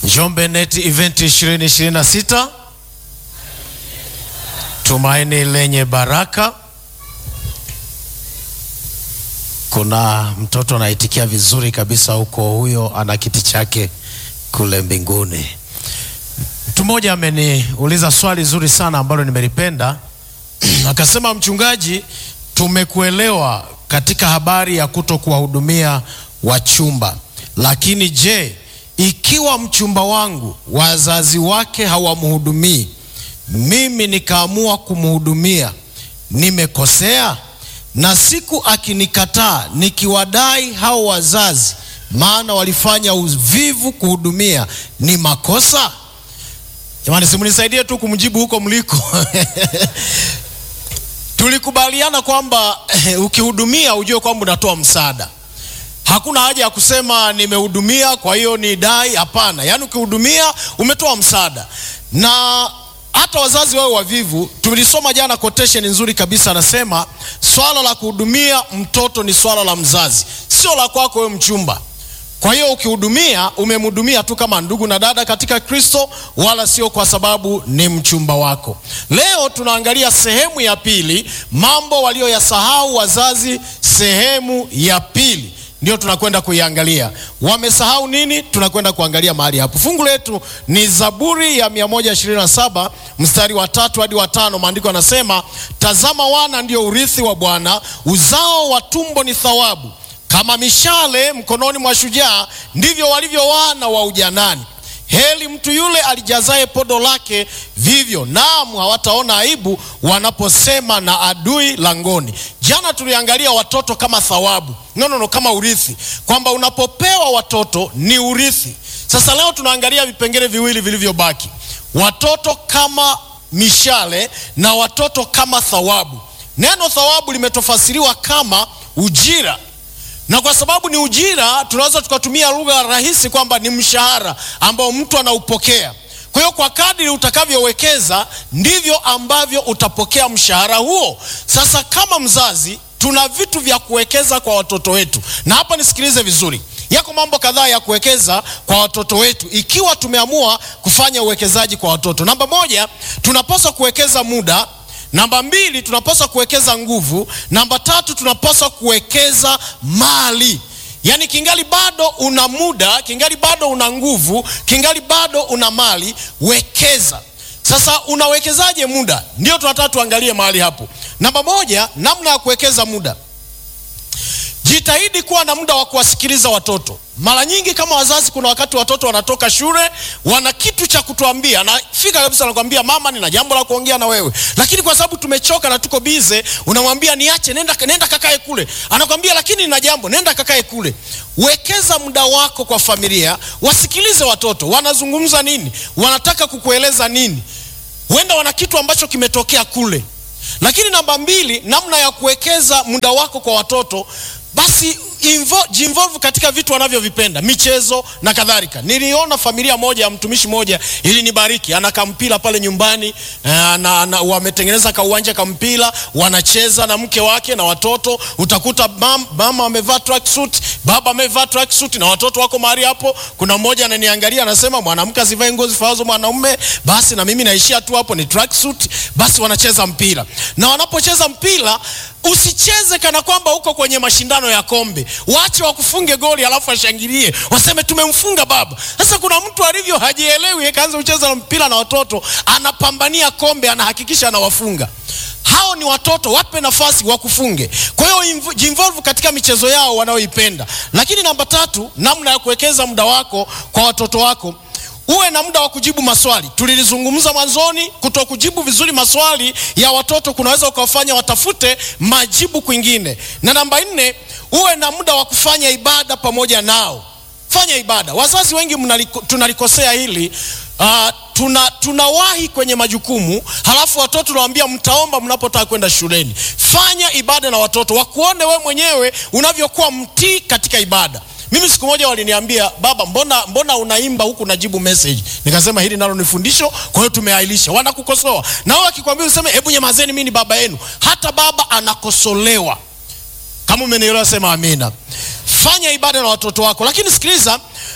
Njombe Net Event 2026 tumaini lenye baraka. Kuna mtoto anaitikia vizuri kabisa huko, huyo ana kiti chake kule mbinguni. Mtu mmoja ameniuliza swali zuri sana ambalo nimelipenda akasema, mchungaji, tumekuelewa katika habari ya kuto kuwahudumia wachumba, lakini je, ikiwa mchumba wangu wazazi wake hawamhudumii, mimi nikaamua kumhudumia, nimekosea? Na siku akinikataa, nikiwadai hao wazazi, maana walifanya uvivu kuhudumia, ni makosa? Jamani, simunisaidie tu kumjibu huko mliko. Tulikubaliana kwamba ukihudumia ujue kwamba unatoa msaada. Hakuna haja ya kusema nimehudumia kwa hiyo ni dai. Hapana, yaani ukihudumia umetoa msaada. Na hata wazazi wao wavivu, tulisoma jana quotation nzuri kabisa, anasema swala la kuhudumia mtoto ni swala la mzazi, sio la kwako wewe mchumba. Kwa hiyo ukihudumia, umemhudumia tu kama ndugu na dada katika Kristo, wala sio kwa sababu ni mchumba wako. Leo tunaangalia sehemu ya pili, mambo walioyasahau wazazi. Sehemu ya pili ndio tunakwenda kuiangalia. Wamesahau nini? Tunakwenda kuangalia mahali hapo. Fungu letu ni Zaburi ya 127 mstari wa tatu hadi wa tano. Maandiko yanasema, tazama, wana ndio urithi wa Bwana, uzao wa tumbo ni thawabu kama mishale mkononi mwa shujaa, ndivyo walivyo wana wa ujanani. Heli mtu yule alijazaye podo lake vivyo, naam, hawataona aibu wanaposema na adui langoni. Jana tuliangalia watoto kama thawabu, no, no, no, kama urithi, kwamba unapopewa watoto ni urithi. Sasa leo tunaangalia vipengele viwili vilivyobaki, watoto kama mishale na watoto kama thawabu. Neno thawabu limetofasiriwa kama ujira na kwa sababu ni ujira, tunaweza tukatumia lugha rahisi kwamba ni mshahara ambao mtu anaupokea. Kwa hiyo kwa kadri utakavyowekeza ndivyo ambavyo utapokea mshahara huo. Sasa kama mzazi, tuna vitu vya kuwekeza kwa watoto wetu, na hapa nisikilize vizuri, yako mambo kadhaa ya kuwekeza kwa watoto wetu ikiwa tumeamua kufanya uwekezaji kwa watoto. Namba moja, tunapaswa kuwekeza muda Namba mbili, tunapaswa kuwekeza nguvu. Namba tatu, tunapaswa kuwekeza mali. Yaani kingali bado una muda, kingali bado una nguvu, kingali bado una mali, wekeza. Sasa unawekezaje muda? Ndio tunataka tuangalie mahali hapo. Namba moja, namna ya kuwekeza muda. Jitahidi kuwa na muda wa kuwasikiliza watoto. Mara nyingi kama wazazi, kuna wakati watoto wanatoka shule, wana kitu cha kutuambia, nafika kabisa, nakwambia mama, nina jambo la kuongea na wewe, lakini kwa sababu tumechoka na tuko bize, unamwambia niache, nenda, nenda kakae kule. Anakwambia lakini nina jambo, nenda kakae kule. Wekeza muda wako kwa familia, wasikilize watoto wanazungumza nini, wanataka kukueleza nini. Huenda wana kitu ambacho kimetokea kule. Lakini namba mbili, namna ya kuwekeza muda wako kwa watoto basi jinvolve katika vitu wanavyovipenda, michezo na kadhalika. Niliona familia moja ya mtumishi moja ilinibariki, ana kampira pale nyumbani na, na, wametengeneza kauwanja kampira, wanacheza na mke wake na watoto. Utakuta mam, mama amevaa tracksuit, baba amevaa tracksuit na watoto wako mahali hapo. Kuna mmoja ananiangalia anasema, mwanamke asivae nguo zifazo mwanaume, basi na mimi naishia tu hapo, ni tracksuit. Basi wanacheza mpira, na wanapocheza mpira usicheze kana kwamba uko kwenye mashindano ya kombe. Waache wakufunge goli alafu washangilie waseme tumemfunga baba. Sasa kuna mtu alivyo hajielewi, kaanza kucheza na mpira na watoto, anapambania kombe, anahakikisha anawafunga. Hao ni watoto, wape nafasi wakufunge. Kwa hiyo jinvolve katika michezo yao wanaoipenda. Lakini namba tatu, namna ya kuwekeza muda wako kwa watoto wako uwe na muda wa kujibu maswali. Tulilizungumza mwanzoni, kuto kujibu vizuri maswali ya watoto kunaweza ukawafanya watafute majibu kwingine. Na namba nne, uwe na muda wa kufanya ibada pamoja nao. Fanya ibada. Wazazi wengi mnaliko, tunalikosea hili uh, tuna tunawahi kwenye majukumu, halafu watoto tunawaambia mtaomba mnapotaka kwenda shuleni. Fanya ibada na watoto wakuone we mwenyewe unavyokuwa mtii katika ibada. Mimi siku moja waliniambia, baba, mbona mbona unaimba huku unajibu message? Nikasema hili nalo ni fundisho, kwa hiyo tumeailisha. Wanakukosoa na wao akikwambia useme hebu nyamazeni, mimi ni baba yenu. Hata baba anakosolewa. Kama umenielewa sema amina. Fanya ibada na watoto wako, lakini sikiliza,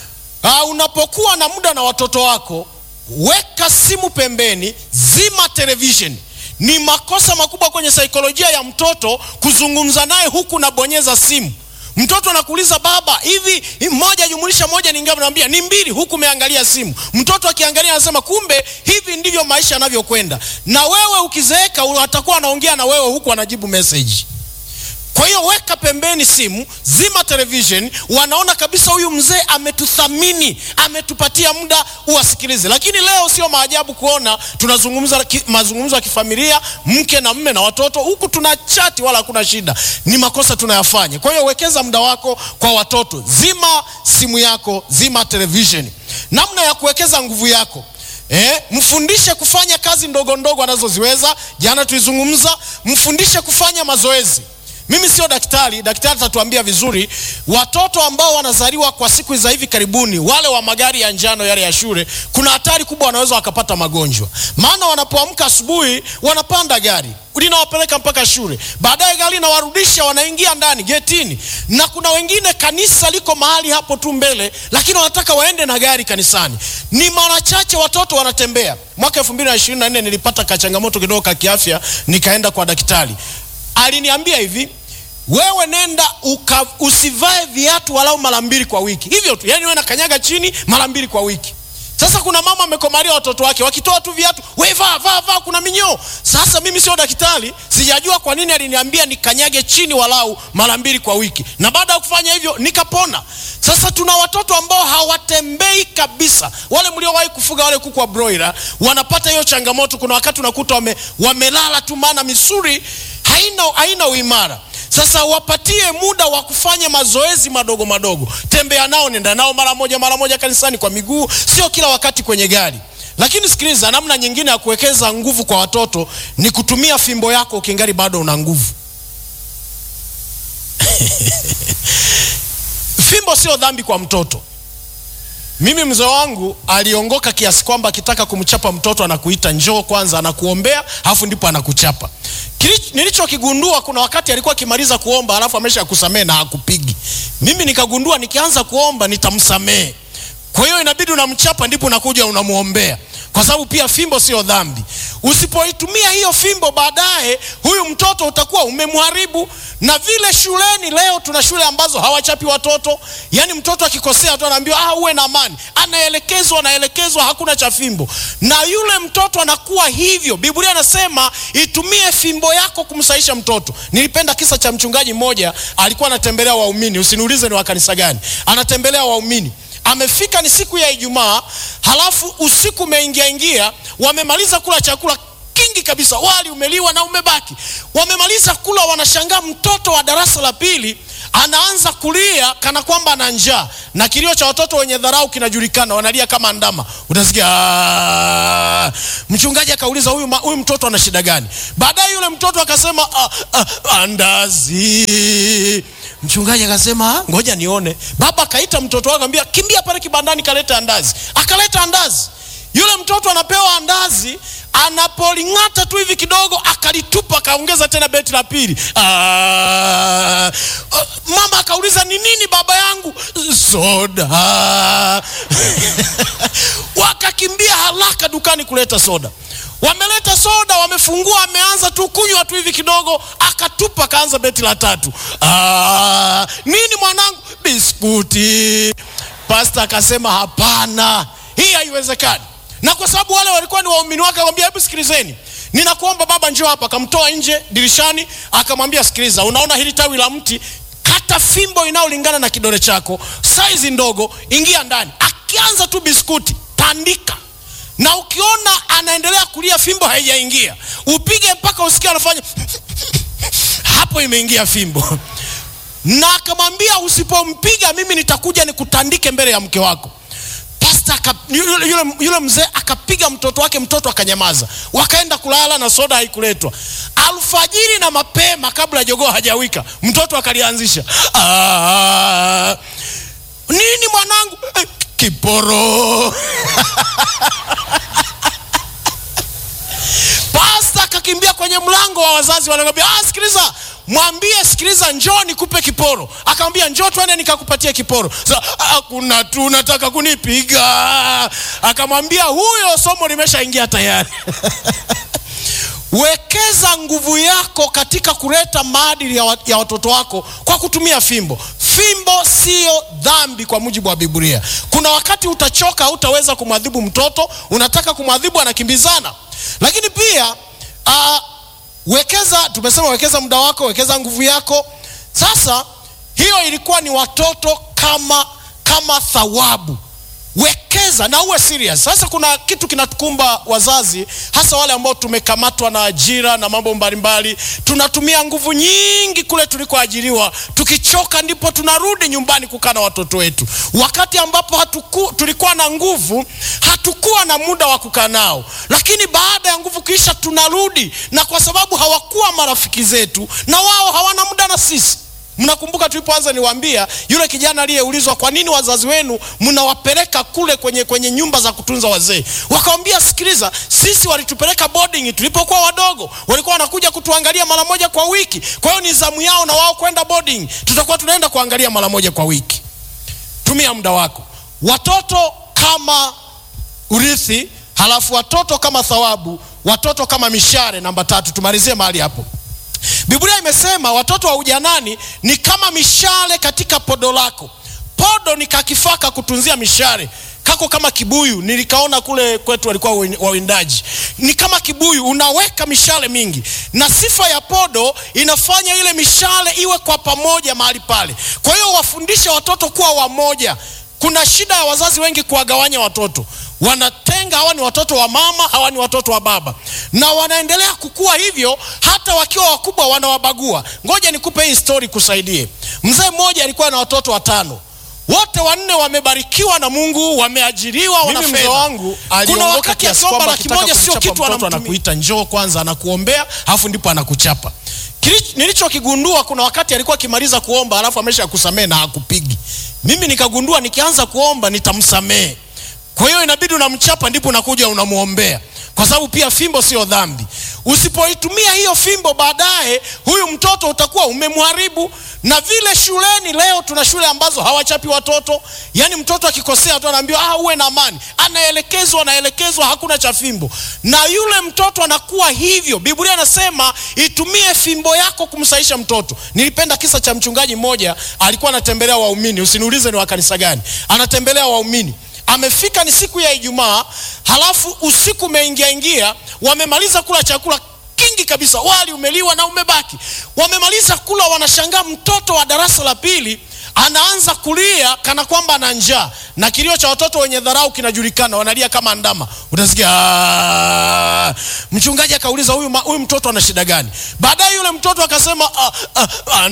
uh, unapokuwa na muda na watoto wako, weka simu pembeni, zima television. Ni makosa makubwa kwenye saikolojia ya mtoto kuzungumza naye huku nabonyeza simu. Mtoto anakuuliza baba, hivi moja jumulisha moja ni ngapi? Naambia ni mbili, huku umeangalia simu. Mtoto akiangalia anasema kumbe hivi ndivyo maisha yanavyokwenda. Na wewe ukizeeka, atakuwa anaongea na wewe huku anajibu message. Kwa hiyo weka pembeni simu, zima television. Wanaona kabisa huyu mzee ametuthamini, ametupatia muda uwasikilize. Lakini leo sio maajabu kuona tunazungumza ki, mazungumzo ya kifamilia, mke na mme na watoto, huku tuna chati wala hakuna shida. Ni makosa tunayafanya. Kwa hiyo wekeza muda wako kwa watoto, zima simu yako, zima television. Namna ya kuwekeza nguvu yako Eh, mfundishe kufanya kazi ndogo ndogo anazoziweza. Jana tulizungumza, mfundishe kufanya mazoezi. Mimi sio daktari, daktari atatuambia vizuri. Watoto ambao wanazaliwa kwa siku za hivi karibuni, wale wa magari ya njano yale ya shule, kuna hatari kubwa, wanaweza wakapata magonjwa. Maana wanapoamka asubuhi, wanapanda gari linawapeleka mpaka shule, baadaye gari linawarudisha, wanaingia ndani getini, na kuna wengine kanisa liko mahali hapo tu mbele, lakini wanataka waende na gari kanisani. Ni mara chache watoto wanatembea. Mwaka 2024 nilipata kachangamoto kidogo ka kiafya, nikaenda kwa daktari aliniambia hivi, wewe nenda uka, usivae viatu walau mara mbili kwa wiki, hivyo tu, yani wewe nakanyaga chini mara mbili kwa wiki. Sasa kuna mama amekomalia watoto wake, wakitoa tu viatu, we vaa vaa vaa, kuna minyoo. Sasa mimi sio daktari, sijajua kwa nini aliniambia nikanyage chini walau mara mbili kwa wiki, na baada ya kufanya hivyo nikapona. Sasa tuna watoto ambao hawatembei kabisa. Wale mliowahi kufuga wale kuku wa broiler wanapata hiyo changamoto. Kuna wakati unakuta wame, wamelala tu, maana misuli haina, haina uimara. Sasa wapatie muda wa kufanya mazoezi madogo madogo, tembea nao, nenda nao mara moja mara moja kanisani kwa miguu, sio kila wakati kwenye gari. Lakini sikiliza, namna nyingine ya kuwekeza nguvu kwa watoto ni kutumia fimbo yako ukingali bado una nguvu. Fimbo sio dhambi kwa mtoto. Mimi mzee wangu aliongoka kiasi kwamba akitaka kumchapa mtoto anakuita njoo kwanza, anakuombea alafu ndipo anakuchapa. Nilichokigundua, kuna wakati alikuwa akimaliza kuomba alafu amesha kusamehe na hakupigi. Mimi nikagundua nikianza kuomba nitamsamehe, kwa hiyo inabidi unamchapa ndipo unakuja unamwombea, kwa sababu pia fimbo sio dhambi. Usipoitumia hiyo fimbo, baadaye huyu mtoto utakuwa umemharibu. Na vile shuleni leo tuna shule ambazo hawachapi watoto, yaani mtoto akikosea tu anaambiwa ah, uwe na amani, anaelekezwa anaelekezwa, hakuna cha fimbo, na yule mtoto anakuwa hivyo. Biblia anasema itumie fimbo yako kumsaisha mtoto. Nilipenda kisa cha mchungaji mmoja, alikuwa anatembelea waumini, usiniulize ni wa kanisa gani, anatembelea waumini amefika ni siku ya Ijumaa, halafu usiku umeingia ingia, wamemaliza kula chakula kingi kabisa, wali umeliwa na umebaki. Wamemaliza kula, wanashangaa mtoto wa darasa la pili anaanza kulia kana kwamba ana njaa, na kilio cha watoto wenye dharau kinajulikana, wanalia kama ndama, utasikia aaah. Mchungaji akauliza huyu, huyu mtoto ana shida gani? Baadaye yule mtoto akasema ah, ah, andazi Mchungaji akasema ngoja nione. Baba akaita mtoto wake akamwambia, kimbia pale kibandani kaleta andazi. Akaleta andazi. Yule mtoto anapewa andazi, anapoling'ata tu hivi kidogo akalitupa, akaongeza tena beti la pili. Aa, mama akauliza ni nini baba yangu? Soda. Wakakimbia haraka dukani kuleta soda. Wameleta soda, wamefungua, ameanza tu kunywa tu hivi kidogo, akatupa, akaanza beti la tatu. Aa, nini mwanangu? Biskuti. Pasta akasema hapana, hii haiwezekani. Na kwa sababu wale walikuwa ni waumini wake, akamwambia hebu sikilizeni, ninakuomba baba, njoo hapa. Akamtoa nje dirishani, akamwambia sikiliza, unaona hili tawi la mti, kata fimbo inayolingana na kidole chako, saizi ndogo, ingia ndani. Akianza tu biskuti, tandika na ukiona anaendelea kulia, fimbo haijaingia, upige mpaka usikia anafanya hapo, imeingia fimbo. Na akamwambia usipompiga mimi nitakuja nikutandike mbele ya mke wako. Pasta yule, yule, yule mzee akapiga mtoto wake, mtoto akanyamaza. Wakaenda kulala na soda haikuletwa. Alfajiri na mapema, kabla jogoo hajawika, mtoto akalianzisha nini mwanangu? Eh, kiporo Pasta akakimbia kwenye mlango wa wazazi, wanakwambia ah, sikiliza, mwambie sikiliza njoo nikupe kiporo akamwambia njoo twende nikakupatia kiporo Sasa, "Ah, kuna tu nataka kunipiga akamwambia huyo somo limeshaingia tayari wekeza nguvu yako katika kuleta maadili ya, wa, ya watoto wako kwa kutumia fimbo fimbo siyo dhambi kwa mujibu wa biblia kuna wakati utachoka hautaweza kumwadhibu mtoto unataka kumwadhibu anakimbizana lakini pia uh, wekeza tumesema wekeza muda wako wekeza nguvu yako sasa hiyo ilikuwa ni watoto kama kama thawabu wekeza na uwe serious sasa kuna kitu kinatukumba wazazi hasa wale ambao tumekamatwa na ajira na mambo mbalimbali tunatumia nguvu nyingi kule tulikoajiriwa tukichoka ndipo tunarudi nyumbani kukaa na watoto wetu wakati ambapo hatuku, tulikuwa na nguvu hatukuwa na muda wa kukaa nao lakini baada ya nguvu kisha tunarudi na kwa sababu hawakuwa marafiki zetu na wao hawana muda na sisi mnakumbuka tulipoanza niwaambia yule kijana aliyeulizwa kwa nini wazazi wenu mnawapeleka kule kwenye, kwenye nyumba za kutunza wazee wakawambia sikiliza sisi walitupeleka boarding tulipokuwa wadogo walikuwa wanakuja kutuangalia mara moja kwa wiki kwa hiyo ni zamu yao na wao kwenda boarding tutakuwa tunaenda kuangalia mara moja kwa wiki tumia muda wako watoto kama urithi halafu watoto kama thawabu watoto kama mishare namba tatu tumalizie mahali hapo biblia imesema watoto wa ujanani ni kama mishale katika podo lako podo ni kakifaa ka kutunzia mishare kako kama kibuyu nilikaona kule kwetu walikuwa wawindaji ni kama kibuyu unaweka mishale mingi na sifa ya podo inafanya ile mishale iwe kwa pamoja mahali pale kwa hiyo wafundishe watoto kuwa wamoja kuna shida ya wazazi wengi kuwagawanya watoto wanatenga hawa ni watoto wa mama hawa ni watoto wa baba na wanaendelea kukua hivyo hata wakiwa wakubwa wanawabagua ngoja nikupe hii story kusaidie mzee mmoja alikuwa na watoto watano wote wanne wamebarikiwa na mungu wameajiriwa wana Mimi mzee fedha. wangu kuna aliondoka wakati kiasi akiomba kwamba laki akitaka moja sio kumchapa kitu mtoto anamtumia anakuita, njoo kwanza anakuombea alafu ndipo anakuchapa Kili- nilichokigundua kuna wakati alikuwa akimaliza kuomba alafu amesha kusamehe na hakupigi mimi nikagundua nikianza kuomba nitamsamehe kwa hiyo inabidi unamchapa ndipo unakuja unamwombea kwa sababu pia fimbo sio dhambi usipoitumia hiyo fimbo baadaye huyu mtoto utakuwa umemharibu na vile shuleni leo tuna shule ambazo hawachapi watoto yaani mtoto akikosea tu anaambiwa ah, uwe na amani anaelekezwa anaelekezwa hakuna cha fimbo na yule mtoto anakuwa hivyo biblia inasema itumie fimbo yako kumsaisha mtoto nilipenda kisa cha mchungaji mmoja alikuwa anatembelea waumini usiniulize ni wa kanisa gani anatembelea waumini amefika ni siku ya ijumaa halafu usiku umeingia ingia wamemaliza kula chakula kingi kabisa wali umeliwa na umebaki wamemaliza kula wanashangaa mtoto wa darasa la pili anaanza kulia kana kwamba ana njaa na kilio cha watoto wenye dharau kinajulikana wanalia kama ndama utasikia "Ah." mchungaji akauliza huyu, ma- huyu mtoto ana shida gani baadaye yule mtoto akasema "Ah, ah,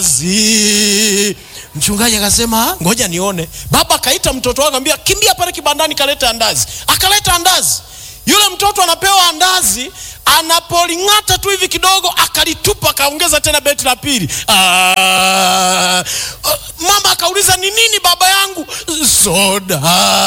andazi mchungaji akasema "Ah, ngoja nione baba akaita mtoto wake akamwambia kimbia pale kibandani kaleta andazi akaleta andazi yule mtoto anapewa andazi anapoling'ata tu hivi kidogo akalitupa akaongeza tena beti la pili Ah, mama akauliza ni nini baba yangu soda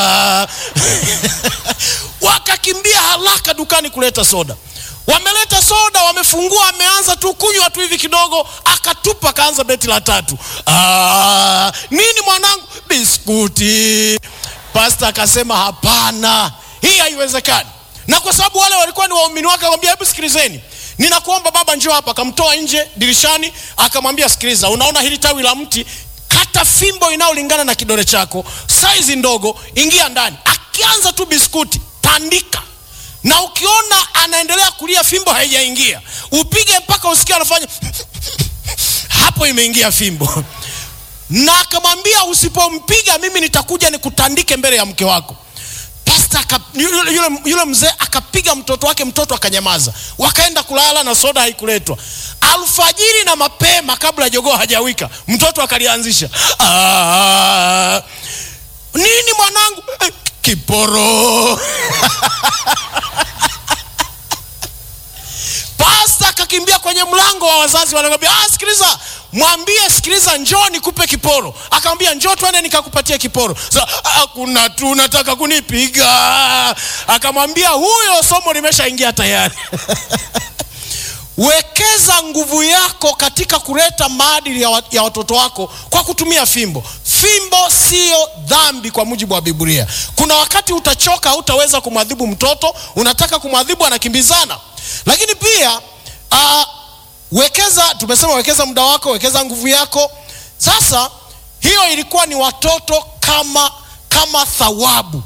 wakakimbia haraka dukani kuleta soda wameleta soda wamefungua ameanza tu kunywa tu hivi kidogo akatupa akaanza beti la tatu ah, nini mwanangu biskuti pasta akasema hapana hii haiwezekani na kwa sababu wale walikuwa ni waumini wake akamwambia hebu sikilizeni ninakuomba baba njoo hapa akamtoa nje dirishani akamwambia sikiliza unaona hili tawi la mti kata fimbo inayolingana na kidole chako saizi ndogo ingia ndani akianza tu biskuti tandika na ukiona anaendelea kulia fimbo haijaingia upige mpaka usikia anafanya hapo imeingia fimbo na akamwambia usipompiga mimi nitakuja nikutandike mbele ya mke wako pasta aka, yule, yule, yule mzee akapiga mtoto wake mtoto akanyamaza wakaenda kulala na soda haikuletwa alfajiri na mapema kabla jogoo hajawika mtoto akalianzisha "Ah, nini mwanangu "Eh, kiporo pasta akakimbia kwenye mlango wa wazazi wanakwambia ah, sikiliza mwambie sikiliza njoo nikupe kiporo akamwambia njoo twende nikakupatia kiporo so, ah, kuna tu nataka kunipiga akamwambia huyo somo limeshaingia tayari wekeza nguvu yako katika kuleta maadili ya, wa, ya watoto wako kwa kutumia fimbo. Fimbo siyo dhambi kwa mujibu wa Biblia. Kuna wakati utachoka, hautaweza kumwadhibu mtoto, unataka kumwadhibu, anakimbizana. Lakini pia uh, wekeza, tumesema wekeza muda wako, wekeza nguvu yako. Sasa hiyo ilikuwa ni watoto kama kama thawabu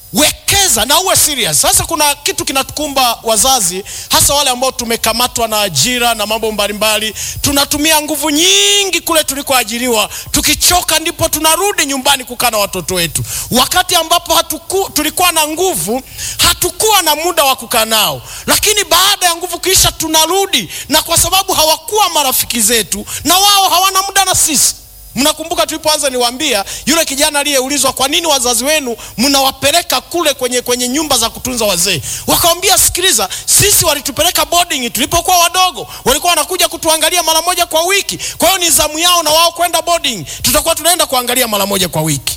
wekeza na uwe serious. Sasa kuna kitu kinatukumba wazazi, hasa wale ambao tumekamatwa na ajira na mambo mbalimbali. Tunatumia nguvu nyingi kule tulikoajiriwa, tukichoka ndipo tunarudi nyumbani kukaa na watoto wetu, wakati ambapo hatuku, tulikuwa na nguvu, hatukuwa na muda wa kukaa nao, lakini baada ya nguvu kuisha tunarudi, na kwa sababu hawakuwa marafiki zetu na wao hawana muda na sisi Mnakumbuka tulipoanza niwaambia yule kijana aliyeulizwa kwa nini wazazi wenu mnawapeleka kule kwenye, kwenye nyumba za kutunza wazee? Wakawambia, sikiliza, sisi walitupeleka boarding tulipokuwa wadogo, walikuwa wanakuja kutuangalia mara moja kwa wiki. Kwa hiyo ni zamu yao na wao kwenda boarding, tutakuwa tunaenda kuangalia mara moja kwa wiki.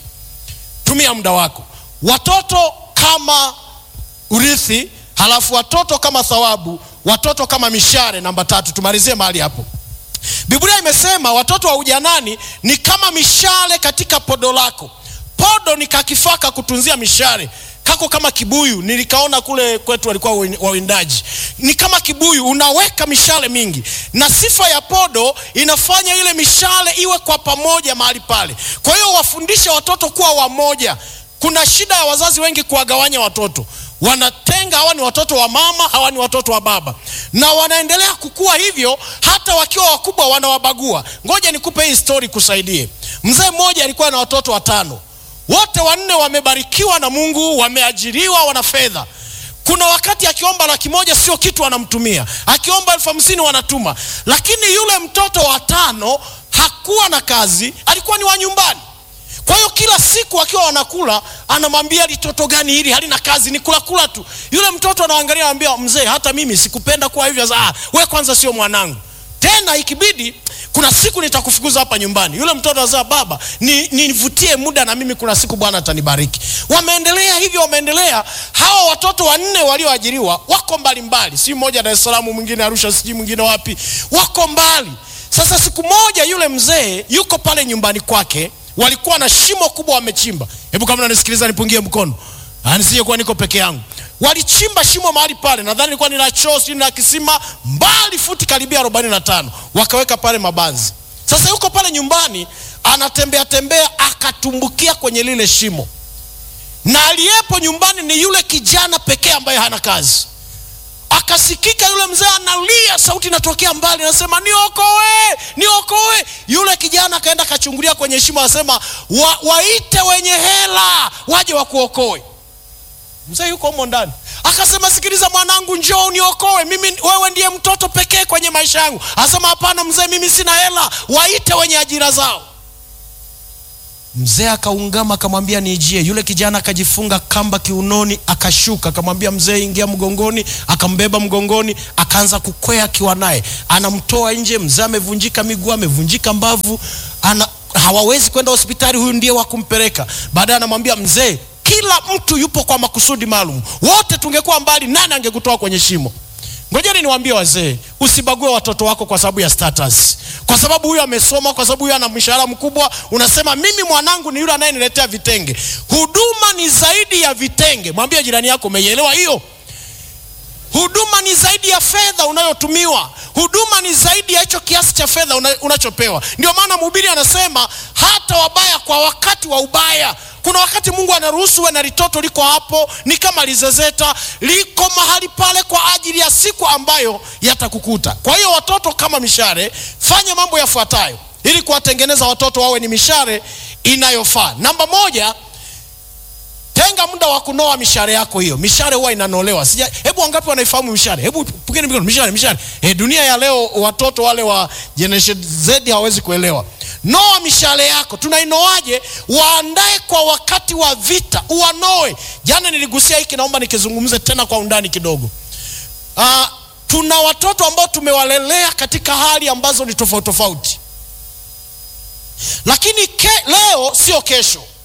Tumia muda wako, watoto kama urithi, halafu watoto kama thawabu, watoto kama mishare. Namba tatu, tumalizie mahali hapo. Biblia imesema watoto wa ujanani ni kama mishale katika podo lako. Podo ni kakifaa ka kutunzia mishale kako kama kibuyu, nilikaona kule kwetu walikuwa wawindaji. Ni kama kibuyu, unaweka mishale mingi, na sifa ya podo inafanya ile mishale iwe kwa pamoja mahali pale. Kwa hiyo wafundishe watoto kuwa wamoja. Kuna shida ya wazazi wengi kuwagawanya watoto wanatenga, hawa ni watoto wa mama, hawa ni watoto wa baba, na wanaendelea kukua hivyo, hata wakiwa wakubwa wanawabagua. Ngoja nikupe hii story kusaidie. Mzee mmoja alikuwa na watoto watano, wote wanne wamebarikiwa na Mungu, wameajiriwa, wana fedha. Kuna wakati akiomba laki moja sio kitu anamtumia, akiomba elfu hamsini wanatuma, lakini yule mtoto wa tano hakuwa na kazi, alikuwa ni wa nyumbani. Kwa hiyo kila siku akiwa wanakula anamwambia litoto gani hili halina kazi, ni kula kula tu. Yule mtoto anaangalia anamwambia, mzee, hata mimi sikupenda kuwa hivyo. Ah, we kwanza sio mwanangu tena, ikibidi kuna siku nitakufukuza hapa nyumbani. Yule mtoto anasema, baba, nivutie ni muda na mimi, kuna siku Bwana atanibariki. Wameendelea hivyo, wameendelea. Hawa watoto wanne walioajiriwa wako mbalimbali, si mmoja Dar es Salaam, mwingine Arusha, sijui mwingine wapi, wako mbali. Sasa siku moja yule mzee yuko pale nyumbani kwake walikuwa na shimo kubwa wamechimba. Hebu kama unanisikiliza nipungie mkono, nisije kuwa niko peke yangu. Walichimba shimo mahali pale, nadhani ilikuwa ni la choo, si na kisima, mbali futi karibia 45 wakaweka pale mabanzi. Sasa yuko pale nyumbani anatembea tembea, akatumbukia kwenye lile shimo, na aliyepo nyumbani ni yule kijana pekee ambaye hana kazi. Akasikika yule mzee analia, sauti inatokea mbali, anasema niokoe, niokoe. Yule kijana akaenda akachungulia kwenye shimo, anasema wa, waite wenye hela waje wakuokoe. Mzee yuko humo ndani, akasema sikiliza mwanangu, njoo uniokoe mimi, wewe ndiye mtoto pekee kwenye maisha yangu. Anasema hapana mzee, mimi sina hela, waite wenye ajira zao. Mzee akaungama akamwambia nijie. Yule kijana akajifunga kamba kiunoni, akashuka, akamwambia mzee, ingia mgongoni. Akambeba mgongoni, akaanza kukwea akiwa naye, anamtoa nje. Mzee amevunjika miguu, amevunjika mbavu, ana hawawezi kwenda hospitali, huyu ndiye wa kumpeleka. Baadaye anamwambia mzee, kila mtu yupo kwa makusudi maalum, wote tungekuwa mbali, nani angekutoa kwenye shimo? Ngojeni niwaambie wazee, usibague watoto wako kwa sababu ya status, kwa sababu huyu amesoma, kwa sababu huyu ana mshahara mkubwa. Unasema mimi mwanangu ni yule anayeniletea vitenge. Huduma ni zaidi ya vitenge. Mwambie jirani yako, umeielewa hiyo? Huduma ni zaidi ya fedha unayotumiwa. Huduma ni zaidi ya hicho kiasi cha fedha una, unachopewa. Ndio maana mhubiri anasema hata wabaya kwa wakati wa ubaya. Kuna wakati Mungu anaruhusu we na litoto liko hapo, ni kama lizezeta, liko mahali pale kwa ajili ya siku ambayo yatakukuta. Kwa hiyo watoto kama mishare, fanya mambo yafuatayo ili kuwatengeneza watoto wawe ni mishare inayofaa. Namba moja, tenga muda wa kunoa mishare yako. Hiyo mishare huwa inanolewa. Sija, hebu wangapi wanaifahamu mishare? Hebu pigeni mikono. Mishare, mishare. E, dunia ya leo watoto wale wa generation Z hawawezi kuelewa. Noa mishale yako. Tunainoaje? Waandae kwa wakati wa vita, uwanoe. Jana niligusia hiki, naomba nikizungumze tena kwa undani kidogo. Uh, tuna watoto ambao tumewalelea katika hali ambazo ni tofauti tofauti, lakini ke, leo sio kesho.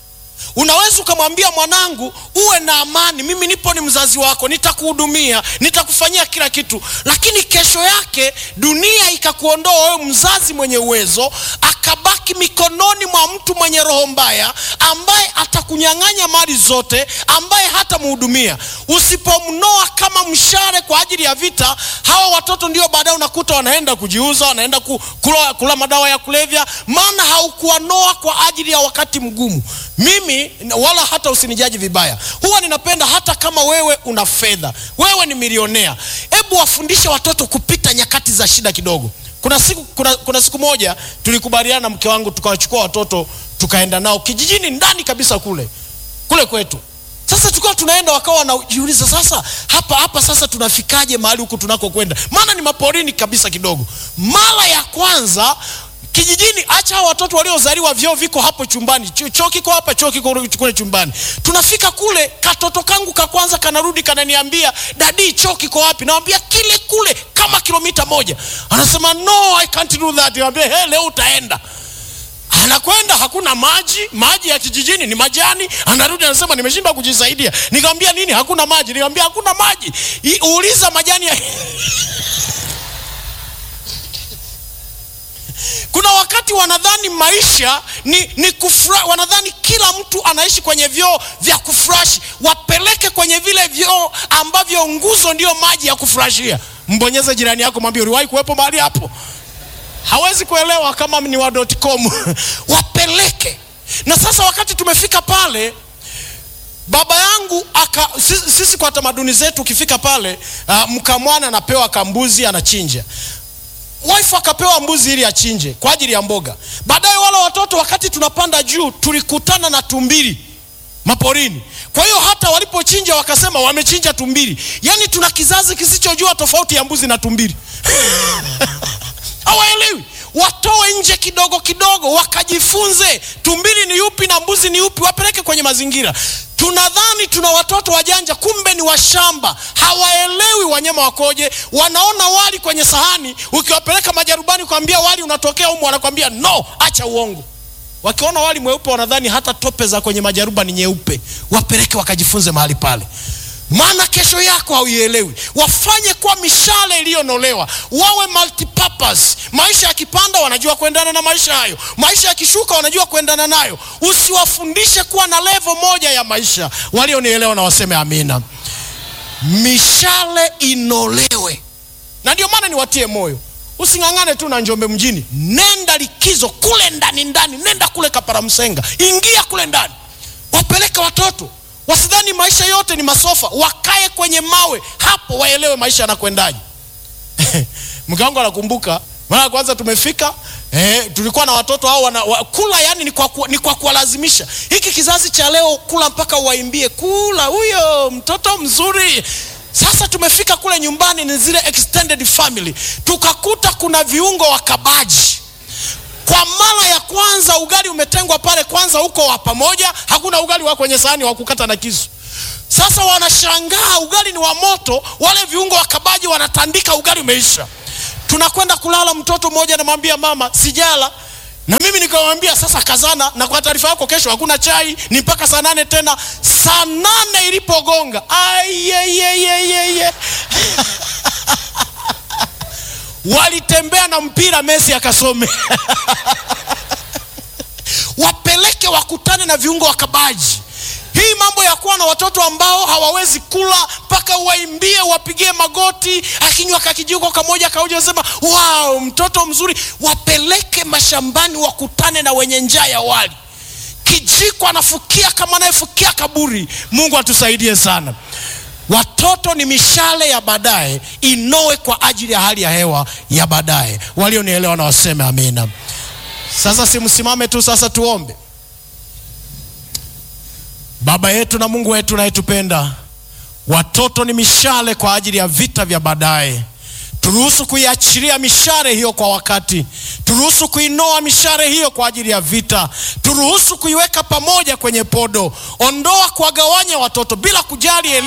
unaweza ukamwambia mwanangu uwe na amani mimi nipo ni mzazi wako nitakuhudumia nitakufanyia kila kitu lakini kesho yake dunia ikakuondoa wewe mzazi mwenye uwezo akabaki mikononi mwa mtu mwenye roho mbaya ambaye atakunyang'anya mali zote ambaye hatamhudumia usipomnoa kama mshare kwa ajili ya vita hawa watoto ndio baadaye unakuta wanaenda kujiuza wanaenda ku, kula, kula madawa ya kulevya maana haukuwanoa kwa ajili ya wakati mgumu mimi wala hata usinijaji vibaya huwa ninapenda hata kama wewe una fedha wewe ni milionea hebu wafundishe watoto kupita nyakati za shida kidogo kuna siku, kuna, kuna siku moja tulikubaliana na mke wangu tukawachukua watoto tukaenda nao kijijini ndani kabisa kule kule kwetu sasa tukawa tunaenda wakawa wanajiuliza sasa hapa hapa sasa tunafikaje mahali huku tunakokwenda maana ni maporini kabisa kidogo mara ya kwanza kijijini acha hao watoto waliozaliwa vyoo viko hapo chumbani choo kiko hapa choo kiko kule chumbani tunafika kule katoto kangu ka kwanza kanarudi kananiambia dadi choo kiko wapi nawambia kile kule kama kilomita moja anasema no i can't do that nawambia hey, leo utaenda anakwenda hakuna maji maji ya kijijini ni majani anarudi anasema nimeshindwa kujisaidia nikamwambia nini hakuna maji nikamwambia hakuna maji I, uuliza majani ya kuna wakati wanadhani maisha ni, ni kufra, wanadhani kila mtu anaishi kwenye vyoo vya kufurashi wapeleke kwenye vile vyoo ambavyo nguzo ndio maji ya kufurashia mbonyeze jirani yako mwambie uliwahi kuwepo mahali hapo hawezi kuelewa kama ni wa com wapeleke na sasa wakati tumefika pale baba yangu aka sisi, sisi kwa tamaduni zetu ukifika pale uh, mkamwana anapewa kambuzi anachinja wife akapewa mbuzi ili achinje kwa ajili ya mboga baadaye wale watoto wakati tunapanda juu tulikutana na tumbili maporini kwa hiyo hata walipochinja wakasema wamechinja tumbili yaani tuna kizazi kisichojua tofauti ya mbuzi na tumbili hawaelewi watoe nje kidogo kidogo wakajifunze tumbili ni yupi na mbuzi ni yupi wapeleke kwenye mazingira tunadhani tuna watoto wajanja kumbe ni washamba hawaelewi wanyama wakoje wanaona wali kwenye sahani ukiwapeleka majarubani kuambia wali unatokea humu wanakwambia no acha uongo wakiona wali mweupe wanadhani hata tope za kwenye majaruba ni nyeupe wapeleke wakajifunze mahali pale maana kesho yako hauielewi wafanye kwa mishale iliyonolewa wawe multipurpose maisha yakipanda wanajua kuendana na maisha hayo maisha yakishuka wanajua kuendana nayo usiwafundishe kuwa na levo moja ya maisha walionielewa na waseme amina mishale inolewe na ndio maana niwatie moyo using'ang'ane tu na njombe mjini nenda likizo kule ndani ndani nenda kule kaparamsenga ingia kule ndani wapeleke watoto wasidhani maisha yote ni masofa wakae kwenye mawe hapo waelewe maisha yanakwendaje mke wangu anakumbuka mara ya kwanza tumefika eh, tulikuwa na watoto hao wana, wa, kula yani ni kwa, ni kwa kuwalazimisha hiki kizazi cha leo kula mpaka waimbie kula huyo mtoto mzuri sasa tumefika kule nyumbani ni zile extended family tukakuta kuna viungo wakabaji kwa mara ya kwanza ugali umetengwa pale kwanza huko wa pamoja hakuna ugali wa kwenye sahani wa kukata na kisu sasa wanashangaa ugali ni wa moto wale viungo wakabaji wanatandika ugali umeisha tunakwenda kulala mtoto mmoja anamwambia mama sijala na mimi nikamwambia sasa kazana na kwa taarifa yako kesho hakuna chai ni mpaka saa nane tena saa nane ilipogonga ayeyeyeyeye walitembea na mpira mesi akasome wapeleke wakutane na viungo wakabaji hii mambo ya kuwa na watoto ambao hawawezi kula mpaka waimbie wapigie magoti akinywa kakijiko kamoja kauja sema wow mtoto mzuri wapeleke mashambani wakutane na wenye njaa ya wali kijiko anafukia kama anayefukia kaburi mungu atusaidie sana watoto ni mishale ya baadaye inowe kwa ajili ya hali ya hewa ya baadaye walionielewa na waseme amina sasa simsimame tu sasa tuombe baba yetu na mungu wetu unayetupenda watoto ni mishale kwa ajili ya vita vya baadaye turuhusu kuiachilia mishare hiyo kwa wakati turuhusu kuinoa mishare hiyo kwa ajili ya vita turuhusu kuiweka pamoja kwenye podo ondoa kuwagawanya watoto bila kujali elimu